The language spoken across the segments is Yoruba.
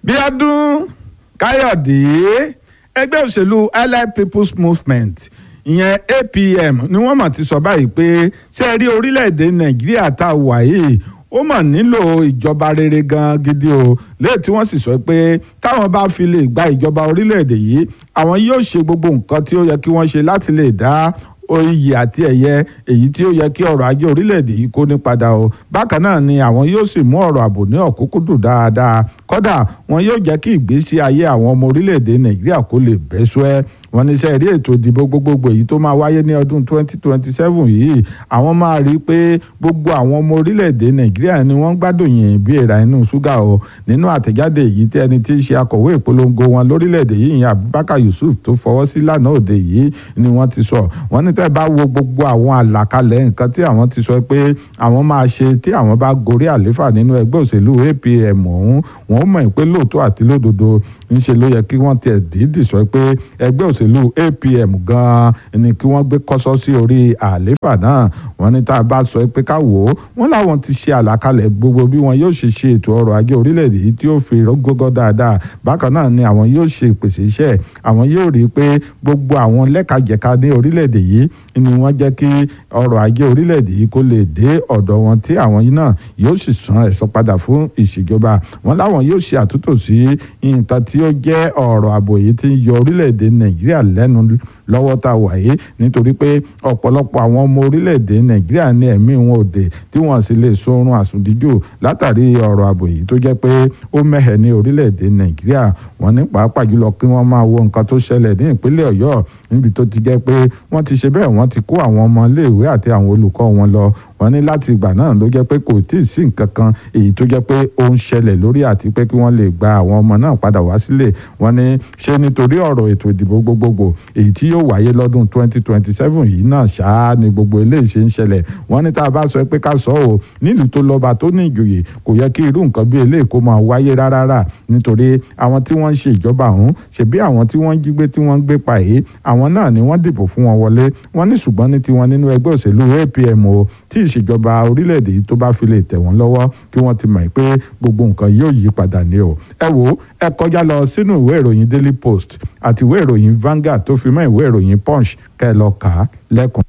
bíọ́dún káyọ̀dé ẹgbẹ́ òṣèlú allied people's movement ìyẹn apm ni wọ́n mọ̀ ti sọ báyìí pé ṣé ẹ rí orílẹ̀-èdè nàìjíríà tá a wà yìí ó mọ̀ nílò ìjọba rere gan gidi o lẹ́yìn tí wọ́n sì sọ pé táwọn bá fi lè gba ìjọba orílẹ̀-èdè yìí àwọn yóò ṣe gbogbo nǹkan tí ó yẹ kí wọ́n ṣe láti lè dá oyè àti ẹ̀yẹ èyí tí ó yẹ kí ọrọ̀ ajé orílẹ̀-èdè yìí kó ní padà o bákan náà ni àwọn yóò sì mú ọ̀rọ̀ ààbò ní ọ̀kúnkúndùn dáadáa kódà wọn yóò jẹ́ kí ìgbésí ayé àwọn ọmọ orílẹ̀-èdè nàìjíríà kó lè bẹ́ sọ́ẹ́ wọ́n ní sẹ́ẹ̀rí ètò ìdìbò gbogbogbò èyí tó máa wáyé ní ọdún 2027 yìí àwọn máa rí i pé gbogbo àwọn ọmọ orílẹ̀-èdè nàìjíríà ni wọ́n gbádùn yìnyín bí èèrà inú ṣúgà o nínú àtẹ̀jáde èyí tí ẹni tí í ṣe akọ̀wé ìpolongo wọn lórílẹ̀-èdè yìí ìyẹn abubakar yusuf tó fọwọ́ sí lánàá òde yìí ni wọ́n ti sọ wọ́n ní tẹ́ bá wo gbogbo àwọn àlàkalẹ̀ nǹkan tí àwọn ti sọ pé àwọn máa ṣe tí àwọn bá gorí àléfà nínú ẹgbẹ́ òṣèlú apm ọ̀hún wọ́n mọ̀ pé lóòótọ́ àti lódodo ńṣe ló yẹ kí wọ́n tiẹ̀ dídì sọ pé ẹgbẹ́ òṣèlú apm gan-an ni kí wọ́n gbé kọ́sọ́ sí orí àléfà náà wọ́n ní tá a bá sọ pé ká wò ó wọ́n láwọn ti ṣe àlàkalẹ̀ gbogbo bí wọn yóò ṣe ṣe ètò ọrọ̀ ajé orílẹ̀-èdè yìí tí ó fi rógógó dáadáa bákan náà ni àwọn yóò ṣe ìpèsè iṣẹ́ àwọn yóò rí i pé gbogbo àwọn lẹ́kajẹ̀ka ní orílẹ̀-èdè yìí ni wọ́n jẹ́ kí ọrọ̀ ajé orílẹ̀-èdè yìí kó lè dé ọ̀dọ̀ wọn tí àwọn yìí náà yóò sì san ẹ̀san padà fún ìṣèjọba wọn láwọn yóò ṣe àtúntò sí nǹkan tí ó jẹ́ ọ̀rọ̀ ààbò yìí tí ń yọ orílẹ̀-èdè nàìjíríà lẹ́nu lọ́wọ́ tá a wà yìí nítorí pé ọ̀pọ̀lọpọ̀ àwọn ọmọ orílẹ̀-èdè nàìjíríà ní ẹ̀mí wọn ò dé tí wọ́n sì lè sọrun àsùndíjò látàrí ọ̀rọ̀ ààbò yìí tó jẹ́ pé ó mẹ́hẹ̀ ní orílẹ̀-èdè nàìjíríà wọ́n ní pàápàá jùlọ kí wọ́n máa wo nǹkan tó ṣẹlẹ̀ ní ìpínlẹ̀ ọ̀yọ́ níbi tó ti jẹ́ pé wọ́n ti ṣe bẹ́ẹ̀ wọ́n ti kó àwọn ọmọ iléèwé àti àwọn olùkọ́ wọn lọ wọ́n ní láti ìgbà náà ló jẹ́ pé kò tí ì sí nǹkan kan èyí tó jẹ́ pé ó ń ṣẹlẹ̀ lórí àti pé kí wọ́n lè gba àwọn ọmọ náà padà wá sílé wọ́n ní ṣé nítorí ọ̀rọ̀ ètò ìdìbò gbogbogbò èyí tí yóò wáyé lọ́dún 2027 yìí náà ṣáá ni gbogbo eléyìí ṣe ń ṣẹlẹ̀ wọ́n ní tá a bá sọ pé ká sọ ọ́ nílùú tó lọ́ba tó ní ìjòyè kò yẹ kí irú nǹkan bí eléyìí kó máa wáyé rárá nítorí àwọn tí wọ́n ń ṣe ìjọba ọ̀hún ṣebí àwọn tí wọ́n ń jí gbé tí wọ́n ń gbé pa èyí àwọn náà ni wọ́n dìbò fún wọn wọlé wọ́n ní ṣùgbọ́n ní tiwọn nínú ẹgbẹ́ òṣèlú APM o tí ìṣèjọba orílẹ̀-èdè yìí tó bá fi lè tẹ̀ wọ́n lọ́wọ́ kí wọ́n ti mọ̀ pé gbogbo nǹkan yóò yí padà ní o ẹ wo ẹ kọjá lọ sínú ìwé ìròyìn Daily Post àti ìwé ìròyìn Vanguard tó fi mọ́ ìwé ìròyìn Punch kẹ́ ẹ lọ kà á lẹ́kùn.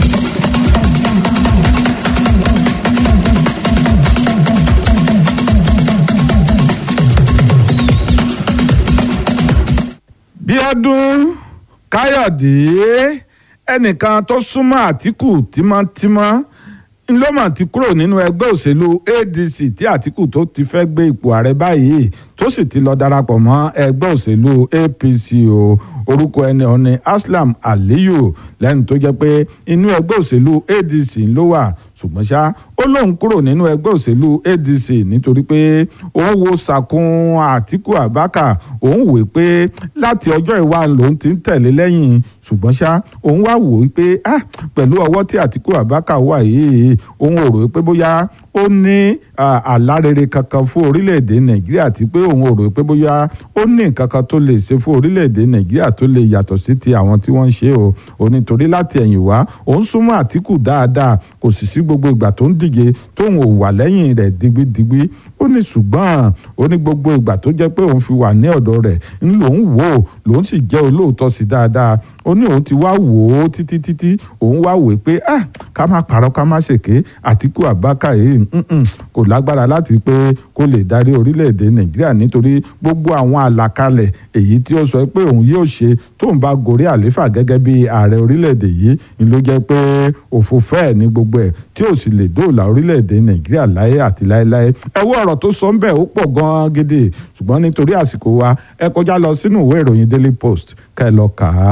Bíọ́dún Káyọ̀dé ẹnìkan tó súnmọ́ Àtíkù tímọ́tímọ́ ńlọ́mọ̀ ti kúrò nínú ẹgbẹ́ òṣèlú ADC tí Àtíkù tó ti fẹ́ gbé ipò ààrẹ báyìí tó sì ti lọ darapọ̀ mọ́ ẹgbẹ́ òṣèlú APC o orúkọ ẹni ọ̀ni Aslam Aliyu lẹ́nu tó jẹ́ pé inú ẹgbẹ́ òṣèlú ADC ló wà ṣùgbọ́n ṣá ó lóun kúrò nínú ẹgbẹ́ òṣèlú ADC nítorí pé òun wo sàkún Àtíkù Abákà òun wò pé láti ọjọ́ ìwà lòun ti ń tẹ̀lé lẹ́yìn ṣùgbọ́n ṣá òun wá wò ó pé ah pẹ̀lú ọwọ́ tí Àtíkù Abákà wà yìí òun ò rò pé bóyá ó ní àlárere kankan fún orílẹ̀-èdè Nàìjíríà àti pé òun ò rò pé bóyá ó ní nǹkan kan tó lè ṣe fún orílẹ̀-èdè Nàìjíríà tó lè yàtọ̀ sí ti àwọn tí wọ́n ń ṣe o ò nítorí láti ẹ̀yìn wá òun súnmọ́ Àtíkù dáadáa kò sì sí gbogbo ìgbà tó ń díje tóun ò wà lẹ́yìn rẹ̀ digbidigbi ó ní ṣùgbọ́n ó ní gbogbo ìgbà tó jẹ́ pé òun fi wà ní ọ̀dọ̀ rẹ̀ ń lòun wò ó lòun sì jẹ́ olóòótọ́ sí dáadáa ó ní òun ti wá wò ó títí títí òun wá wò ó pé ah ká má parọ́ ká má ṣèké Àtíkù Abákà yìí kò lágbára láti pé kó lè darí orílẹ̀-èdè Nàìjíríà nítorí gbogbo àwọn àlàkalẹ̀ èyí tí ó sọ pé òun yóò ṣe tóun bá gorí àléfà gẹ́gẹ́ bí ààrẹ orílẹ̀-èdè yìí ni ló jẹ́ pé òfò fẹ́ẹ̀ ní gbogbo ẹ̀ tí ò sì lè dóòlà orílẹ̀-èdè Nàìjíríà láyé àti láéláé ẹ wo ọ̀rọ̀ tó sọ ń bẹ̀ ó pọ̀ gan-an gidi ṣùgbọ́n nítorí àsìkò wa ẹ kọjá lọ sínú ìwé ìròyìn Daily Post ká ẹ lọ kà á.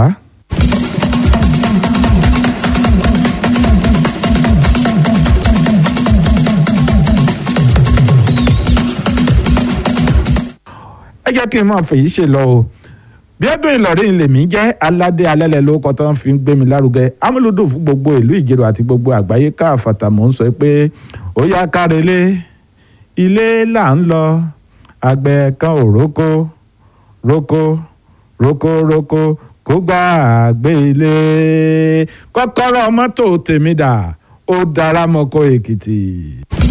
ẹ jẹ́ kí n máa fèyí ṣe lọ o Bíọ́dún Ìlọrin lèmi jẹ́ aládé alẹ́lẹ̀ lórúkọ tó ń fi gbé mi lárugẹ amúlùdùn fún gbogbo ìlú Ìjẹ̀rò àti gbogbo àgbáyé káàfàtà mò ń sọ pé ó yá kárelé ilé là ń lọ àgbẹ̀ kan ò rókó rókó rókó rókó kó gbà gbé ilé kọ́kọ́rọ́ mọ́tò tèmi dà ó dára mọ́kọ́ Èkìtì.